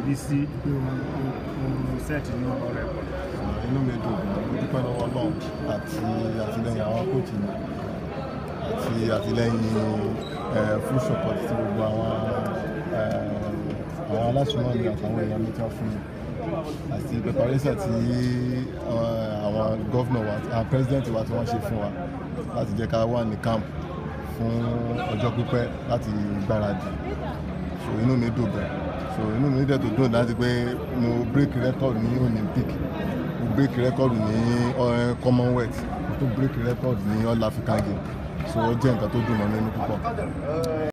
Bísí pé wọ́n sẹ́ẹ̀tì ní ọ̀rẹ́ pọ̀. inú mi dùn mo dúpẹ́ lọ́wọ́ Ọlọ́run àti àtìlẹ́yìn àwọn kóòtù mi àti àtìlẹ́yìn eh, full support tí gbogbo àwọn eh, àwọn aláṣùmọ̀ mi àtàwọn èèyàn mi tán fún mi àti preparation tí eh, àwọn gọ́vnọ̀ wa àwọn president wa tí wọ́n ṣe fún wa láti jẹ́ ká wà ní camp fún ọjọ́ pípẹ́ láti gbáradì so inú mi dùn gan so inú mi dẹ̀ tó dùn láti pé mo break record ní Olympic mo break record ní eh, Commonwealth mo tún break record ní All African Games so ó jẹ́ nǹkan tó dùn mọ́ mi nínú púpọ̀.